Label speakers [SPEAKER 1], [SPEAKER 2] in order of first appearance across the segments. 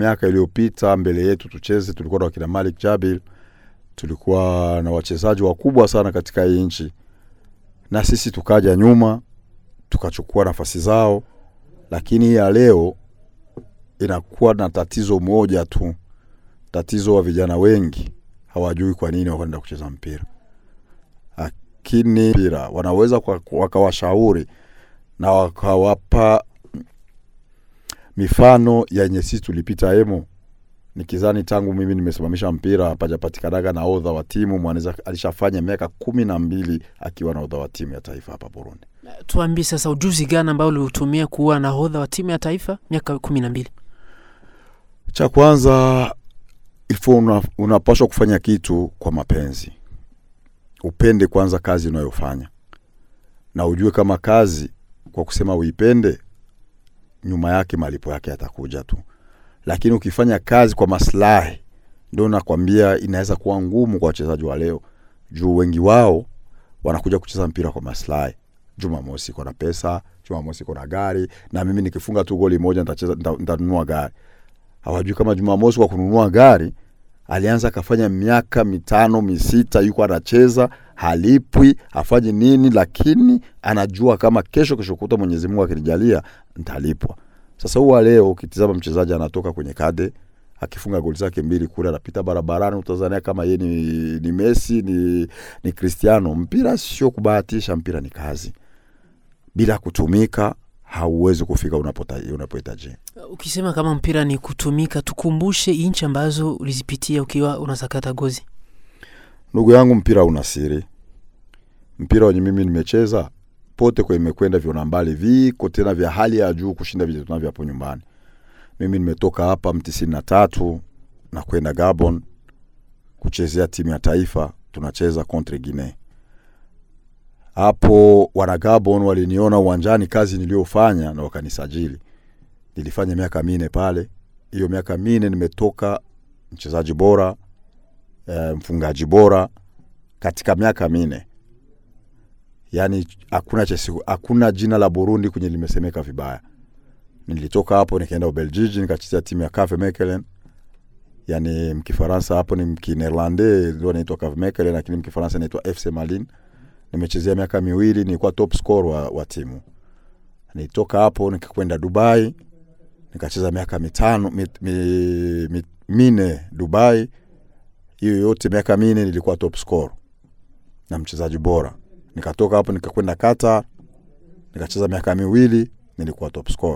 [SPEAKER 1] miaka iliyopita mbele yetu tucheze, tulikuwa na wakina Malik Jabil, tulikuwa na wachezaji wakubwa sana katika hii nchi, na sisi tukaja nyuma tukachukua nafasi zao, lakini hii ya leo inakuwa na tatizo moja tu. Tatizo wa vijana wengi hawajui kwa nini wakaenda kucheza mpira, lakini mpira wanaweza kwa- wakawashauri na wakawapa mifano yenye sisi tulipita emo nikizani tangu mimi nimesimamisha mpira hapajapatikanaga na odha wa timu mwanaweza alishafanya miaka kumi na mbili akiwa na odha wa timu ya taifa hapa Burundi.
[SPEAKER 2] Tuambie sasa ujuzi gani ambao uliutumia kuwa nahodha wa timu ya taifa miaka kumi na mbili?
[SPEAKER 1] Cha kwanza ilikuwa una, unapaswa kufanya kitu kwa mapenzi, upende kwanza kazi unayofanya na ujue kama kazi kwa kusema uipende, nyuma yake malipo yake yatakuja tu, lakini ukifanya kazi kwa maslahi, ndio nakwambia inaweza kuwa ngumu kwa wachezaji wa leo, juu wengi wao wanakuja kucheza mpira kwa maslahi. Jumamosi iko na pesa, Jumamosi iko na gari, na mimi nikifunga tu goli moja nitacheza, nita- nitanunua gari hawajui kama Jumamosi kwa kununua gari alianza akafanya miaka mitano misita, yuko anacheza halipwi, afanye nini, lakini anajua kama kesho kesho kuta Mwenyezi Mungu akinijalia nitalipwa. Sasa huwa leo ukitizama mchezaji anatoka kwenye kade akifunga goli zake mbili kule, anapita barabarani, utazania kama yeye ni, ni Messi ni, ni Cristiano. Mpira sio kubahatisha, mpira ni kazi. Bila kutumika hauwezi kufika unapota- unapohitaji.
[SPEAKER 2] Ukisema kama mpira ni kutumika, tukumbushe nchi ambazo ulizipitia ukiwa unasakata gozi.
[SPEAKER 1] Ndugu yangu, mpira una siri. Mpira wenye mimi nimecheza pote kwa imekwenda viona mbali viko tena vya hali ya juu kushinda vile tunavyo hapo nyumbani. Mimi nimetoka hapa mtisini na tatu na kwenda Gabon kuchezea timu ya taifa, tunacheza contre Guinea. Hapo wana Gabon waliniona uwanjani kazi niliyofanya na wakanisajili. Nilifanya miaka mine pale. Hiyo miaka mine nimetoka mchezaji bora e, mfungaji bora katika miaka mine. Yaani hakuna chesi, hakuna jina la Burundi kwenye limesemeka vibaya. Nilitoka hapo nikaenda Ubeljiji nikachezea timu ya KV Mechelen. Yaani mkifaransa hapo ni mkineerlande ndio inaitwa KV Mechelen lakini mkifaransa inaitwa FC Malines. Nimechezea miaka miwili nilikuwa top scorer wa, wa timu. Nilitoka hapo nikakwenda Dubai nikacheza miaka mitano mit, mi, mi, mine Dubai hiyo yote miaka mine nilikuwa top scorer na mchezaji bora. Nikatoka hapo nikakwenda Qatar nikacheza miaka miwili nilikuwa top scorer.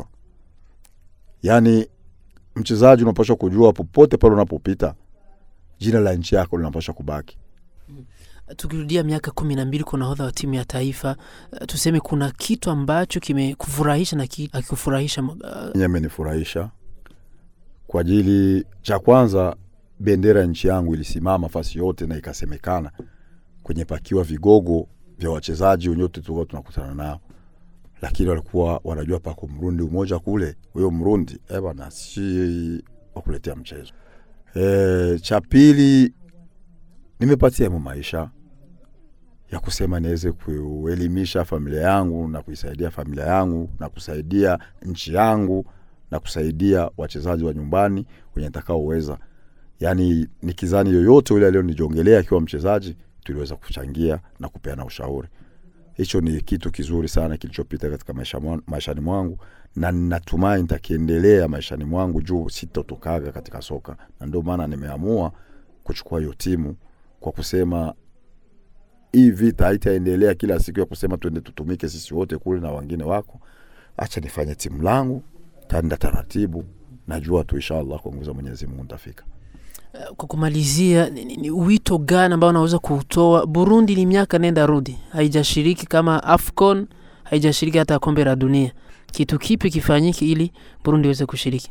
[SPEAKER 1] Yaani mchezaji unapaswa kujua popote pale unapopita jina la nchi yako linapaswa kubaki.
[SPEAKER 2] Tukirudia miaka kumi na mbili kwa nahodha wa timu ya taifa, uh, tuseme kuna kitu ambacho kimekufurahisha na ki- akikufurahisha uh,
[SPEAKER 1] Yenye amenifurahisha kwa ajili cha kwanza, bendera ya nchi yangu ilisimama fasi yote na ikasemekana kwenye pakiwa vigogo vya wachezaji wenyote tulikuwa tunakutana nao, lakini walikuwa wanajua pako Mrundi umoja kule, huyo Mrundi eh bana, si wakuletea mchezo. E, cha pili nimepatia mo maisha ya kusema niweze kuelimisha familia yangu na kuisaidia familia yangu na kusaidia nchi yangu na kusaidia wachezaji wa nyumbani wenye nitakaoweza. Yaani nikizani yoyote yule aliyonijongelea akiwa mchezaji, tuliweza kuchangia na kupeana ushauri. Hicho ni kitu kizuri sana kilichopita katika maisha mwa- maishani mwangu, na natumai nitakiendelea maishani mwangu juu sitotokaga katika soka, na ndio maana nimeamua kuchukua hiyo timu kwa kusema hii vita haitaendelea kila siku ya kusema tuende tutumike sisi wote kule na wengine wako. Acha nifanye timu langu, taenda taratibu, najua tu inshallah kwa nguvu za Mwenyezi Mungu nitafika.
[SPEAKER 2] kwa kumalizia ni, ni, ni wito gani ambao unaweza kutoa? Burundi ni miaka nenda rudi, haijashiriki kama AFCON, haijashiriki hata kombe la dunia. Kitu kipi kifanyike ili Burundi iweze kushiriki?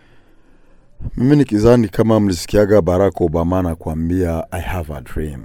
[SPEAKER 1] Mimi nikizani kama mlisikiaga Barack Obama anakuambia I have a dream,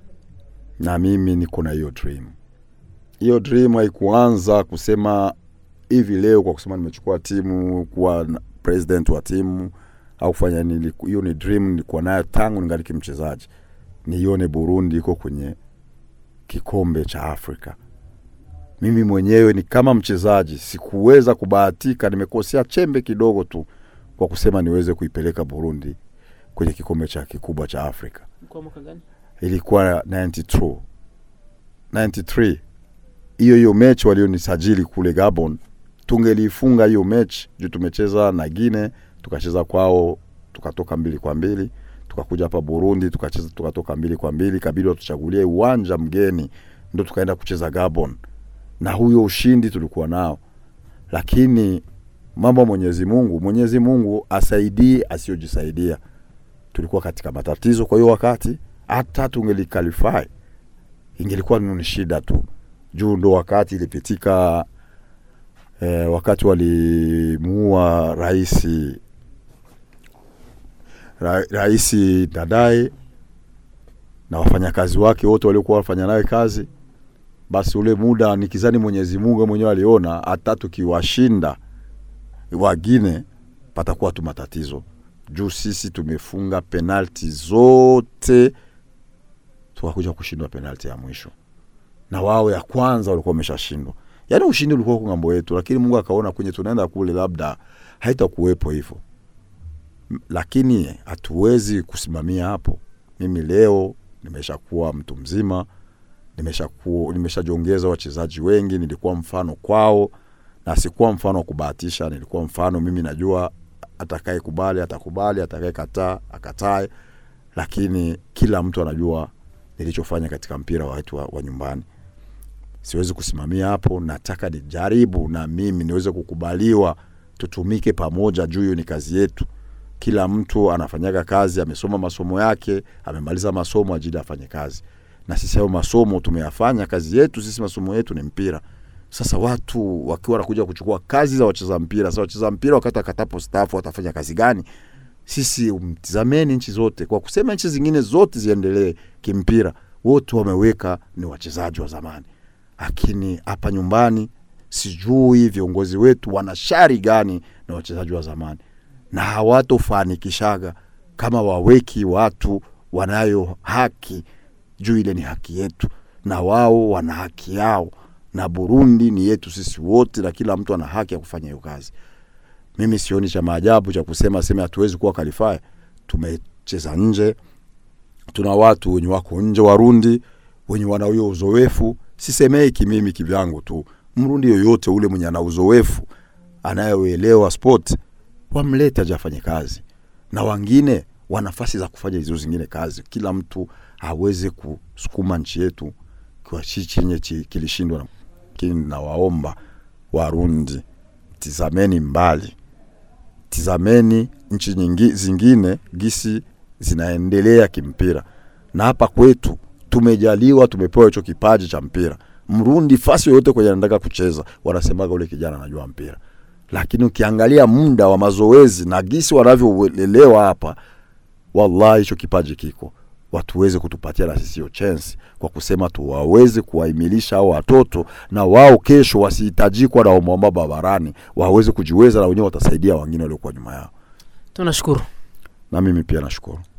[SPEAKER 1] na mimi niko na hiyo dream. Hiyo dream haikuanza kusema hivi leo kwa kusema nimechukua timu kuwa na- president wa timu au kufanya nini. Hiyo ni dream nilikuwa nayo tangu ningali mchezaji, nione Burundi iko kwenye kikombe cha Afrika. Mimi mwenyewe ni kama mchezaji sikuweza kubahatika, nimekosea chembe kidogo tu kwa kusema niweze kuipeleka Burundi kwenye kikombe cha kikubwa cha Afrika.
[SPEAKER 2] Kwa mwaka gani?
[SPEAKER 1] Ilikuwa 92 93 hiyo hiyo mechi walionisajili kule Gabon, tungelifunga hiyo mechi juu tumecheza na Gine, tukacheza kwao, tukatoka mbili kwa mbili, tukakuja hapa Burundi tukacheza, tukatoka mbili kwa mbili, kabidi watuchagulie uwanja mgeni, ndo tukaenda kucheza Gabon, na huyo ushindi tulikuwa nao, lakini mambo ya Mwenyezi Mungu, Mwenyezi Mungu asaidie asiyojisaidia. Tulikuwa katika matatizo, kwa hiyo wakati hata tungelikalify ingelikuwa ni shida tu juu ndo wakati ilipitika eh, wakati walimuua raisi ra, raisi Dadae na wafanyakazi wake wote waliokuwa wafanya naye kazi. Basi ule muda nikizani Mwenyezi Mungu mwenyewe aliona hata tukiwashinda wagine patakuwa tu matatizo juu sisi tumefunga penalti zote, tukakuja kushindwa penalti ya mwisho na wao ya kwanza walikuwa wameshashindwa. Yaani ushindi ulikuwa kwa ngambo yetu, lakini Mungu akaona kwenye tunaenda kule labda haitakuwepo hivyo, M- lakini hatuwezi kusimamia hapo. Mimi leo nimeshakuwa mtu mzima, nimeshakuwa nimeshajiongeza wachezaji wengi, nilikuwa mfano kwao na sikuwa mfano wa kubahatisha, nilikuwa mfano. Mimi najua atakaye kubali atakubali, atakaye kataa akatae, lakini kila mtu anajua nilichofanya katika mpira wetu wa, wa nyumbani. Siwezi kusimamia hapo, nataka nijaribu na mimi niweze kukubaliwa, tutumike pamoja juu hiyo ni kazi yetu. Kila mtu anafanyaga kazi, amesoma masomo yake, amemaliza masomo ajili afanye kazi, na sisi hayo masomo tumeyafanya. Kazi yetu sisi, masomo yetu ni mpira. Sasa watu wakiwa wanakuja kuchukua kazi za wacheza mpira, sasa wacheza mpira wakati wakatapo staafu watafanya kazi gani? Sisi mtizameni nchi zote, kwa kusema nchi zingine zote ziendelee kimpira, wote wameweka ni wachezaji wa zamani, lakini hapa nyumbani sijui viongozi wetu wana shari gani na wachezaji wa zamani, na hawatofanikishaga kama waweki watu wanayo haki juu, ile ni haki yetu na wao wana haki yao, na Burundi ni yetu sisi wote, na kila mtu ana haki ya kufanya hiyo kazi. Mimi sioni cha maajabu cha kusema sema hatuwezi kuwa qualify. Tumecheza nje, tuna watu wenye wako nje Warundi wenye wana huyo uzoefu. Sisemei kimimi kivyangu tu, Mrundi yoyote ule mwenye ana uzoefu anayeelewa sport wamlete aje afanye kazi, na wengine wa nafasi za kufanya hizo zingine kazi. Kila mtu aweze kusukuma nchi yetu kwa chi chenye chi- kilishindwa. Lakini nawaomba Warundi, tizameni mbali, tizameni nchi nyingi, zingine gisi zinaendelea kimpira, na hapa kwetu tumejaliwa, tumepewa hicho kipaji cha mpira. Mrundi fasi yoyote kwenye anataka kucheza, wanasemaga ule kijana anajua mpira, lakini ukiangalia muda wa mazoezi na gisi wanavyolelewa hapa, wallahi hicho kipaji kiko watu weze kutupatia na sisi hiyo chance kwa kusema tu waweze kuwaimilisha hao watoto na wao kesho wasihitajikwa na ombaomba barabarani, waweze kujiweza na wenyewe watasaidia wengine waliokuwa nyuma yao.
[SPEAKER 2] Tunashukuru.
[SPEAKER 1] Na mimi pia nashukuru.